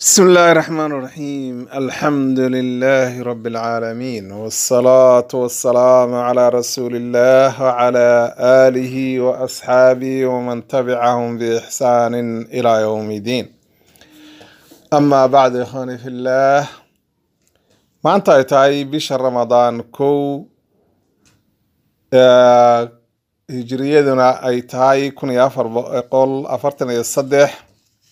بسم الله الرحمن الرحيم الحمد لله رب العالمين والصلاة والسلام على رسول الله وعلى آله وأصحابه ومن تبعهم بإحسان إلى يوم الدين أما بعد إخواني في الله ما أنت أتاي بشهر رمضان كو آه، هجريتنا أي تاي كن يافر قول أفرتنا يصدح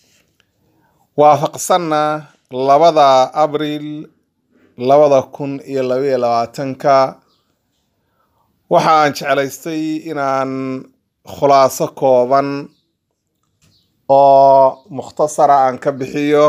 waafaqsanna labada abriil labada kun iyo labaiyo labaatanka waxa aan jeclaystay inaan khulaaso kooban oo mukhtasara aan ka bixiyo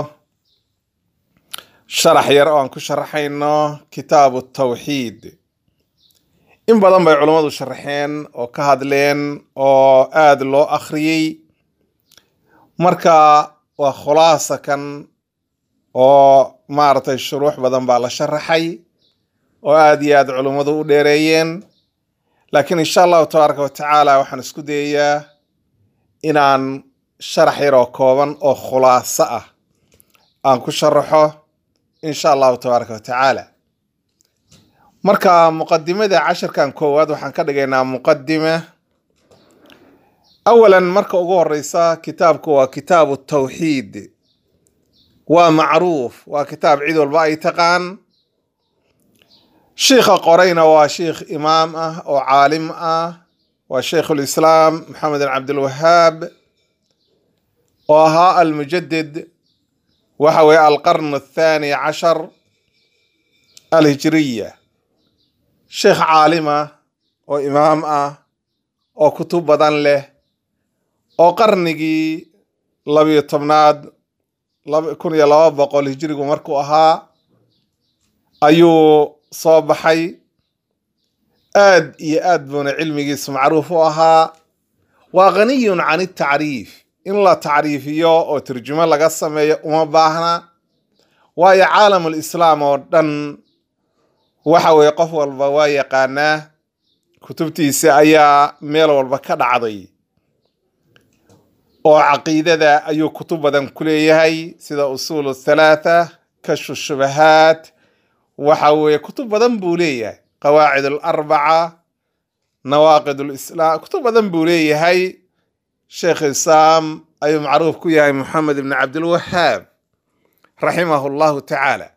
sharax yar oo aan ku sharaxayno kitaabu tawxiid in badan bay culummadu sharaxeen oo ka hadleen oo aada loo akhriyey marka waa khulaasa kan oo maaragtay shuruux badan baa la sharaxay oo aada iyo aada culummadu u dheereeyeen laakiin insha allahu tabaaraka wa tacaala waxaan isku dayayaa inaan sharax yar oo kooban oo khulaaso ah aan ku sharaxo insha allahu tabaaraka wa tacaala marka muqadimada cashirkan koowaad waxaan ka dhigaynaa muqadime awalan marka ugu horeysa kitaabku waa kitaabu tawxiid waa macruuf waa kitaab cid walba ay taqaan shiikha qorayna waa shiikh imaam ah oo caalim ah waa shaykhulislaam maxamed bin cabdilwahaab oo ahaa almujadid waxa weeye alqarn athaani cashar alhijriya sheikh caalima oo imaam ah oo kutub badan leh oo qarnigii labiyo tobnaad kun iyo laba boqol hijirigu markuu ahaa ayuu soo baxay aad iyo aad buuna cilmigiisu macruuf u ahaa waa ghaniyun can itacriif in la tacriifiyo oo turjumo laga sameeyo uma baahna waayo caalamul islaam oo dhan waxa weeye qof walba waa yaqaanaa kutubtiisa ayaa meel walba ka dhacday oo caqiidada ayuu kutub badan ku leeyahay sida usuul thalaatha kashfu shubahaat waxa weeye kutub badan buu leeyahay qawaacid alarbaca nawaaqid lislaam kutub badan buu leeyahay sheekh islaam ayuu macruuf ku yahay moxamed ibn cabdilwahaab raximahu llahu tacaala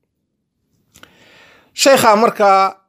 sheekha marka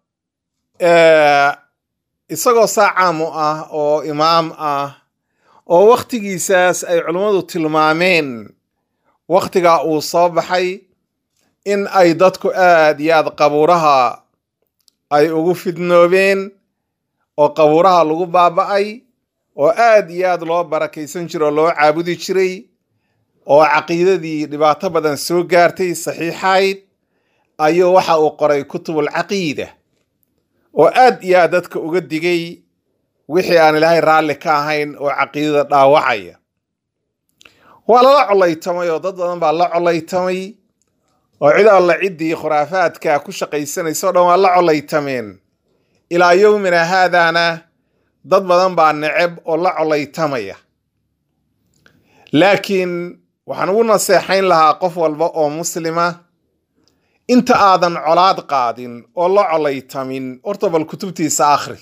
isagoo saa caam u ah oo imaam ah oo wakhtigiisaas ay culummadu tilmaameen wakhtigaa uu soo baxay in ay dadku aad iyo aad qabuuraha ay ugu fidnoobeen oo qabuuraha lagu baaba'ay oo aad iyo aad loo barakaysan jiro oo loo caabudi jiray oo caqiidadii dhibaato badan soo gaartay saxiixayd ayuu waxa uu qoray kutubul caqiida oo aad iyo aad dadka uga digay wixii aan ilaahay raalli ka ahayn oo caqiidada dhaawacaya waa lala colaytamay oo dad badan baa la colaytamay oo cid alla ciddii khuraafaadka ku shaqaysanaysa o dhan waa la colaytameen ilaa yowmina haadaana dad badan baa neceb oo la colaytamaya laakiin waxaan ugu naseexayn lahaa qof walba oo muslima inta aadan colaad qaadin oo la colaytamin horta bal kutubtiisa akhri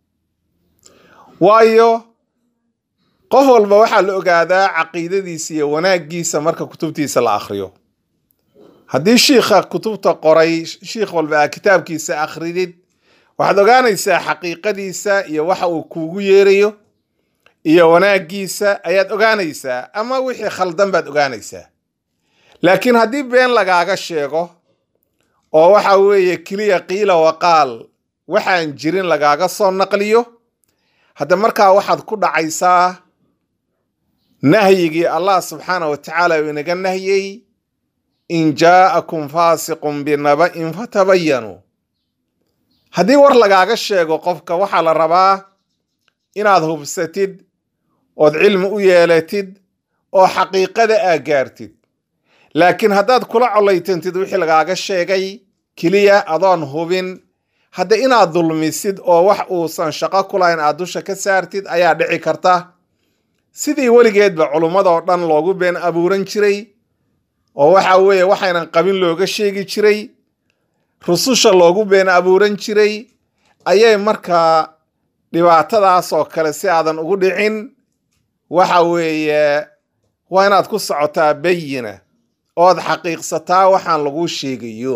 waayo qof walba waxaa la ogaadaa caqiidadiisa iyo wanaaggiisa marka kutubtiisa la akhriyo haddii shiikha kutubta qoray shiikh walba aa kitaabkiisa akhridid waxaad ogaanaysaa xaqiiqadiisa iyo waxa uu kuugu yeerayo iyo wanaaggiisa ayaad ogaanaysaa ama wixii khaldan baad ogaanaysaa laakiin haddii been lagaaga sheego oo waxa weeye keliya qiila waqaal waxaan jirin lagaaga soo naqliyo hadda markaa waxaad ku dhacaysaa nahyigii allah subxaana wa tacaala uu inaga nahyey in jaa'akum faasiqun binaba'in fatabayanuu haddii war lagaaga sheego qofka waxaa la rabaa inaad hubsatid ood cilmi u yeelatid oo xaqiiqada aa gaartid laakiin haddaad kula colaytantid wixii lagaaga sheegay keliya adoon hubin hadda inaad dulmisid oo wax uusan shaqo ku lahayn aad dusha ka saartid ayaa dhici karta sidii weligeedba culummadoo dhan loogu been abuuran jiray oo waxa weeye waxaynan qabin looga sheegi jiray rususha loogu been abuuran jiray ayay markaa dhibaatadaas oo kale si aadan ugu dhicin waxa weeye waa inaad ku socotaa bayina ood xaqiiqsataa waxaan laguu sheegayo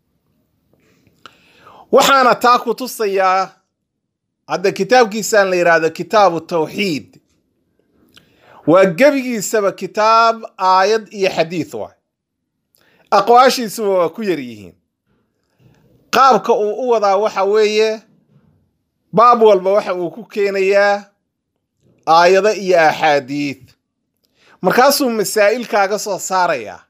waxaana taa ku tusayaa hadda kitaabkiisaan la yidhaahdo kitaabu tawxiid waa gebigiisaba kitaab aayad iyo xadiid waay aqwaashiisuba waa ku yar yihiin qaabka uu u wadaa waxa weeye baab walba waxa uu ku keenayaa aayado iyo axaadiid markaasuu masaa'il kaaga soo saarayaa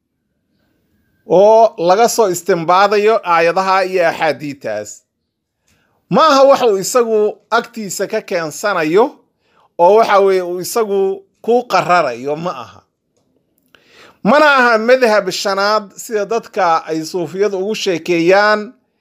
oo laga soo istimbaadayo aayadaha iyo axaadiidtaas ma aha waxa uu isagu agtiisa ka keensanayo oo waxa weeye uu isagu ku qararayo ma aha mana aha madhab shanaad sida dadka ay suufiyadu ugu sheekeeyaan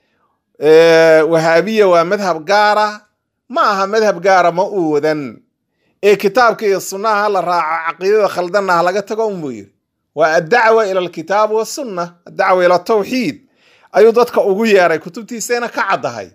wahaabiya waa madhab gaara ma aha madhab gaara ma uu wadan ee kitaabka iyo sunnaha ha la raaco caqiidada khaldanna ha laga tago unbuu yiri waa addacwa ila alkitaab wasunna addacwa ila tawxiid ayuu dadka ugu yeeray kutubtiisayna ka caddahay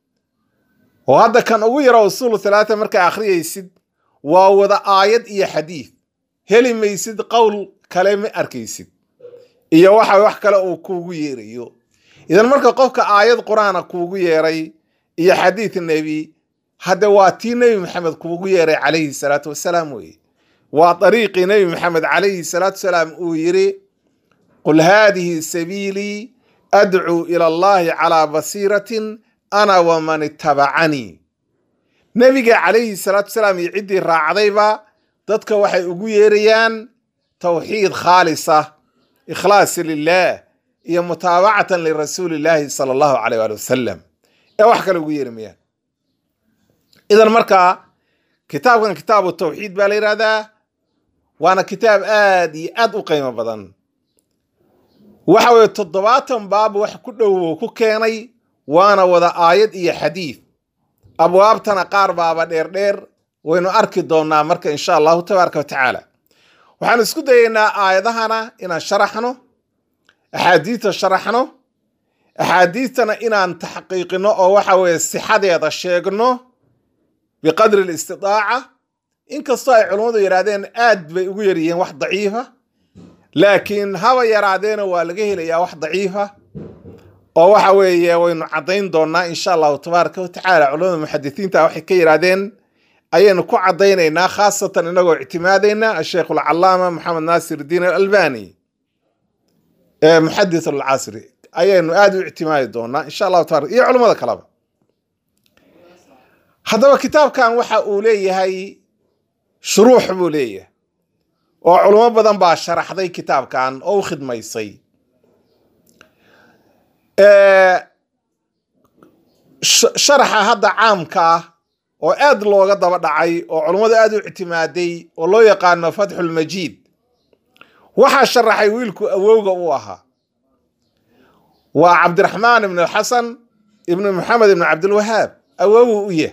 oo hadda kan ugu yara usuulu thalaata markaa akhriyaysid waa wada aayad iyo xadiid heli maysid qowl kale ma arkaysid iyo waxa wax kale uu kuugu yeerayo idan marka qofka aayad qur-aana kuugu yeeray iyo xadiid nebi hadde waa tii nebi maxamed kuugu yeeray calayhi salaatu wasalaam weye waa dariiqii nebi maxamed calayhi salaatu wasalaam uu yiri qul haadihi sabiilii adcuu ila allahi calaa basiiratin ana waman ittabacanii nebiga calayhi salaatu wasalaam iyo ciddii raacdayba dadka waxay ugu yeerayaan tawxiid khaalisa ikhlaasi lilah iyo mutaabacatan lirasuuli illaahi sala allahu caleyh waali wasalam ee wax kale ugu yeeri mayaan idan markaa kitaabkan kitaabu tawxiid baa la yidhahdaa waana kitaab aad iyo aad u qiimo badan waxa weeye toddobaatan baab wax ku dhow uu ku keenay waana wada aayad iyo xadiid abwaabtana qaar baaba dheerdheer waynu arki doonnaa marka insha allahu tabaaraka wa tacaala waxaan isku dayaynaa aayadahana inaan sharaxno axaadiidta sharaxno axaadiidtana inaan taxqiiqino oo waxa weeye sixadeeda sheegno biqadri alistidaaca inkastoo ay culummadu yidhahdeen aad bay ugu yaryihiin wax daciifa laakiin haba yaraadeena waa laga helayaa wax daciifa oo waxa weeye waynu caddayn doonnaa insha allahu tabaaraka wa tacaala culamada muxadisiinta waxay ka yidhahdeen ayaynu ku caddaynaynaa khaasatan inagoo ictimaadayna asheikh alcalaama maxamed naasir diin alalbani muxadis alcasri ayaynu aada u ictimaadi doonaa insha allahu tabarak iyo culimmada kaleba haddaba kitaabkan waxa uu leeyahay shuruux buu leeyahay oo culimo badan baa sharaxday kitaabkan oo u khidmaysay sharaxa hadda caamka ah oo aad looga daba dhacay oo culummadu aad u ictimaaday oo loo yaqaano fatxulmajiid waxaa sharaxay wiilku awowga u ahaa waa cabdiraxmaan ibn xasan ibnu maxamed ibn cabdilwahaab awowu u yah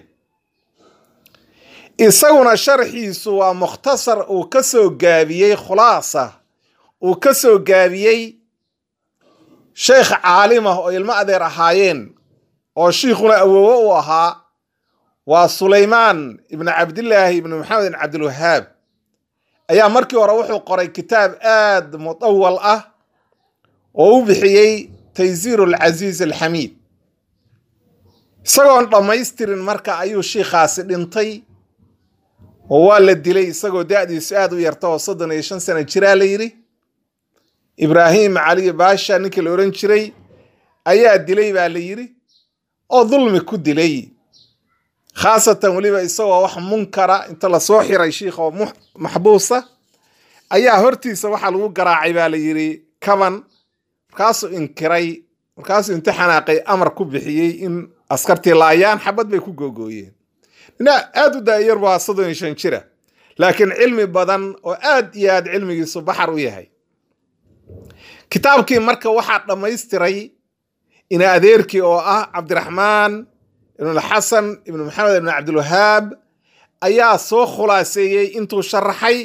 isaguna sharxiisu waa mukhtasar uu ka soo gaabiyey khulaasa uu ka soo gaabiyey sheekh caalimah oo ilmo adeer ahaayeen oo shiikhuna awowo u ahaa waa sulaymaan ibnu cabdillaahi ibnu maxamed ibn cabdilwahaab ayaa markii hore wuxuu qoray kitaab aad mudawal ah oo u bixiyey taysiir alcasiiz alxamiid isagoon dhammaystirin marka ayuu shiikhaasi dhintay oo waa la dilay isagoo da-diisu aad u yarta oo soddon iyo shan sano jiraa la yidhi ibraahim cali baasha ninkii la odhan jiray ayaa dilay baa la yidhi oo dulmi ku dilay khaasatan weliba isagoo wax munkara inta lasoo xiray shiikh oo maxbuusa ayaa hortiisa waxaa lagu garaacay baa la yidhi kaban markaasuu inkiray markaasuu inta xanaaqay amar ku bixiyey in askartii laayaan xabad bay ku googooyeen nina aad u daayar waa soddon iyo shan jira laakiin cilmi badan oo aad iyo aad cilmigiisu baxar u yahay kitaabkii marka waxaa dhammaystiray ina adeerkii oo ah cabdiraxmaan ibnulxasan ibnu maxamed ibn cabdilwahaab ayaa soo khulaaseeyey intuu sharaxay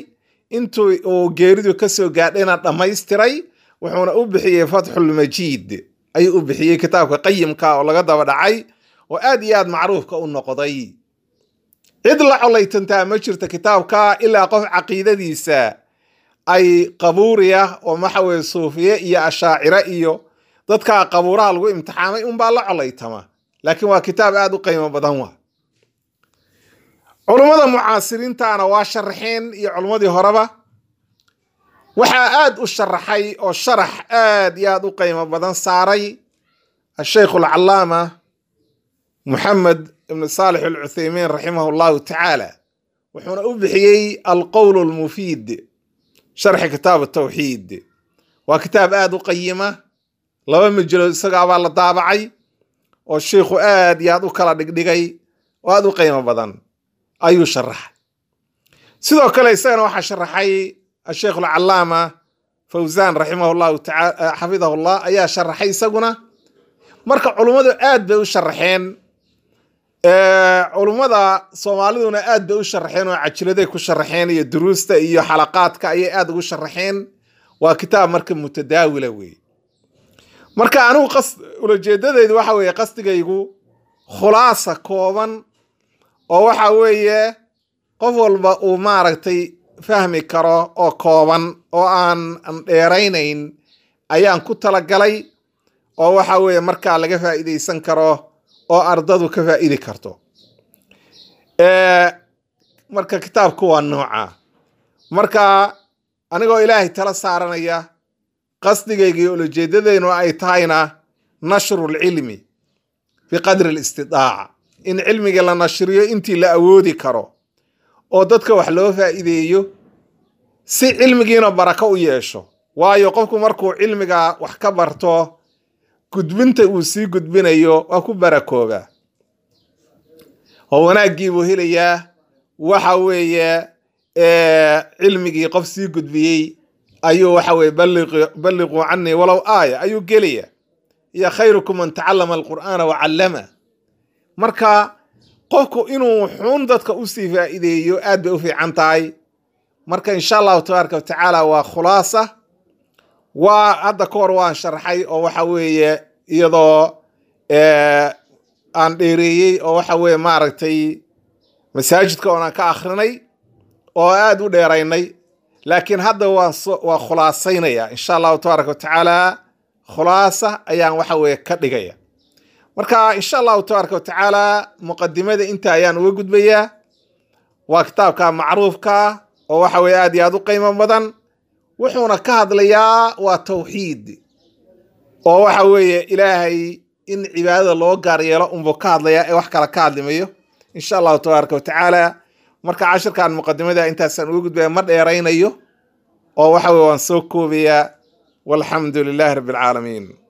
intuu uu geeridu kasoo gaadhayna dhammaystiray wuxuuna u bixiyey fatxulmajiid ayuu u bixiyey kitaabka qayimka oo laga daba dhacay oo aad iyo aad macruufka u noqday cid la colaytantaa ma jirto kitaabka ilaa qof caqiidadiisa ay qabuuriya oo waxa weye suufiye iyo ashaacire iyo dadka qabuuraha lagu imtixaamay unbaa la colaytama laakiin waa kitaab aad u qiimo badan wa culummada mucaasiriintana waa sharaxeen iyo culummadii horeba waxaa aad u sharaxay oo sharax aad iyo aad u qiimo badan saaray asheikh alcalaama muxamed ibn saalix alcuthaymiin raximah allahu tacaala wuxuuna u bixiyey alqowl lmufiid sharxi kitaab tawxiid waa kitaab aad u qayima laba majelood isagaabaa la daabacay oo sheikhu aad iyo aad u kala dhigdhigay oo aad u qiimo badan ayuu sharaxay sidoo kale isagana waxaa sharaxay asheikh alcalaama fawzan raximah llahu taala xafidahu llah ayaa sharaxay isaguna marka culummadu aad bay u sharaxeen culummada soomaaliduna aad bay u sharaxeen oo cajiladay ku sharaxeen iyo duruusta iyo xalaqaadka ayay aad ugu sharaxeen waa kitaab marka mutadaawila wey marka anigu qas ulajeedadaydu waxa weeye qasdigaygu khulaasa kooban oo waxa weeye qof walba uu maaragtay fahmi karo oo kooban oo aan dheeraynayn ayaan ku talagalay oo waxa weeye markaa laga faa'iidaysan karo oo ardadu ka faa'idi karto marka kitaabku waa nooca marka anigoo ilaahay tala saaranaya qasdigayga iyo ulajeedadeynu ay tahayna nashru lcilmi biqadri alistidaaca in cilmiga la nashriyo intii la awoodi karo oo dadka wax loo faa'iideeyo si cilmigiina barako u yeesho waayo qofku markuu cilmiga wax ka barto gudbinta uu sii gudbinayo waa ku barakoobaa oo wanaaggiibuu helayaa waxa weeye cilmigii qof sii gudbiyey ayuu waxa weye balliquu canii walow aaya ayuu gelaya iyo khayrukum man tacallama alqur'aana wa callama marka qofku inuu xun dadka usii faa'iideeyo aad bay u fiican tahay marka insha allahu tabaaraka wa tacaala waa khulaasa waa hadda ka hor waan sharxay oo waxa weeye iyadoo aan dheereeyey oo waxa weeye maaragtay masaajidka oonaan ka akhrinay oo aad u dheeraynay laakiin hadda waan waa khulaasaynaya insha allahu tabaaraka wa tacaala khulaasa ayaan waxa weeye ka dhigaya marka insha allahu tabaaraka wa tacaala muqadimada inta ayaan uga gudbayaa waa kitaabka macruufka oo waxa weye aad iyo aad u qiimo badan wuxuuna ka hadlayaa waa tawxiid oo waxa weeye ilaahay in cibaadada loo gaar yeelo unbuu ka hadlayaa ee wax kale ka hadlimayo insha allahu tabaaraka wa tacaala marka cashirkan muqadimada intaasaan uga gudbaya ma dheeraynayo oo waxa weye waan soo koobayaa walxamdu lilahi rabbi alcaalamiin